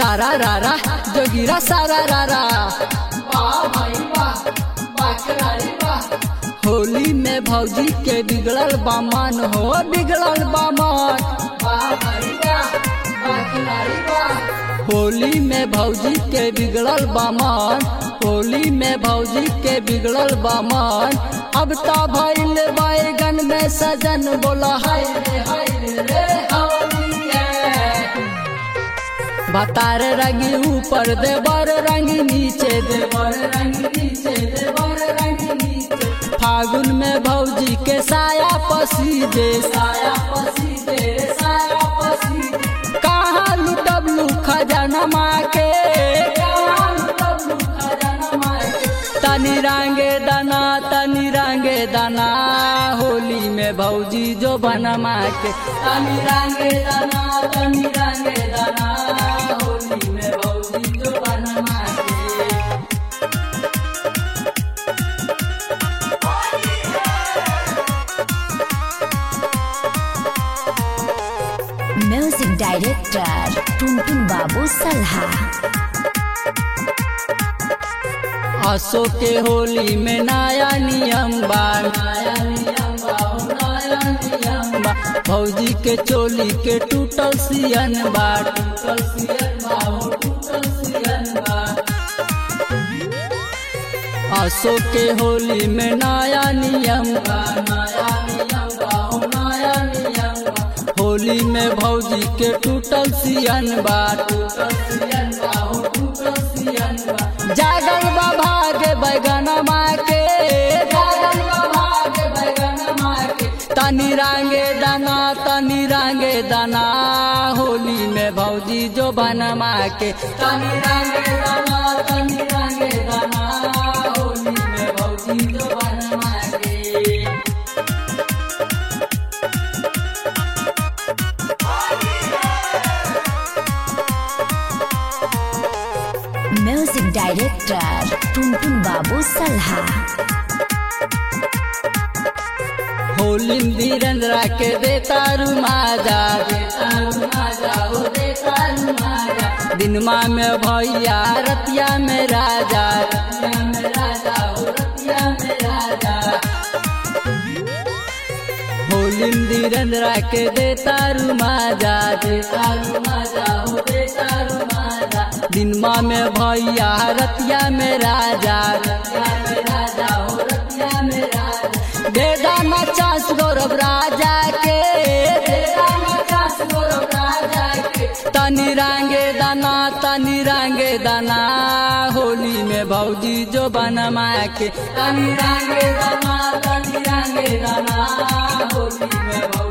सारा रारा जोगिरा सारा रारा वाह भाई वाह वाह खिलाड़ी वाह होली में भौजी के बिगड़ल बामन हो बिगड़ल बामन वाह भाई वाह वाह खिलाड़ी वाह होली में भौजी के बिगड़ल बामन होली में भौजी के बिगड़ल बामन अब तो भइल बैगन में सजन बोला हाय रे हाय रे रे होली है बतार रंगी ऊपर देवर रंगी नीचे देवर रंगी नीचे देवर रंगी नीचे फागुन में भौजी के साया पसी दे साया पसी दे साया पसी दे कहाँ लुटब लू खजाना माँ के कहाँ लुटब लू खजाना माँ के तनी रंगे दाना तनी रंगे दाना होली में भौजी जो बनमा के तनी रंगे दाना तनी रंगे दाना होली में भौजी जो बनमा के म्यूजिक डायरेक्टर टुनटुन बाबू सल्हा आसो के होली में नया नियम बा नया नियम बा हो नया नियम बा भौजी के चोली के टूटल सियन बा टूटल सियन बा हो टूटल सियन बा आसो के होली में नया नियम बा नया नियम बा हो नया नियम बा होली में भौजी के टूटल सियन बा टूटल सियन बा हो टूटल सियन बा जागल बा भागे बैगन माँ के जागल बा भागे बैगन माँ के तनी रंगे दाना तनी रंगे दाना होली में भौजी जो बनमा के तनी रंगे दाना तनी रंगे दाना होली में भौजी जो बनमा के म्यूजिक डायरेक्टर टुनटुन बाबू सल्हा होली धीरेन्द्र के देता रुमाजा देता रुमाजा हो देता रुमाजा दिनमा में भैया रतिया में राजा रतिया में राजा हो रतिया में राजा होली धीरेन्द्र के देता रुमाजा देता रुमाजा हो देता रुमाजा दिनमा में भैया रतिया में राजा रतिया में राजा हो रतिया में राजा दे दाना चांस गौरव राजा के दे दाना चांस गौरव राजा के तनी रंगे दाना तनी रंगे दाना होली में भौजी जो बनमा के तनी रंगे दाना तनी रंगे दाना होली में भौजी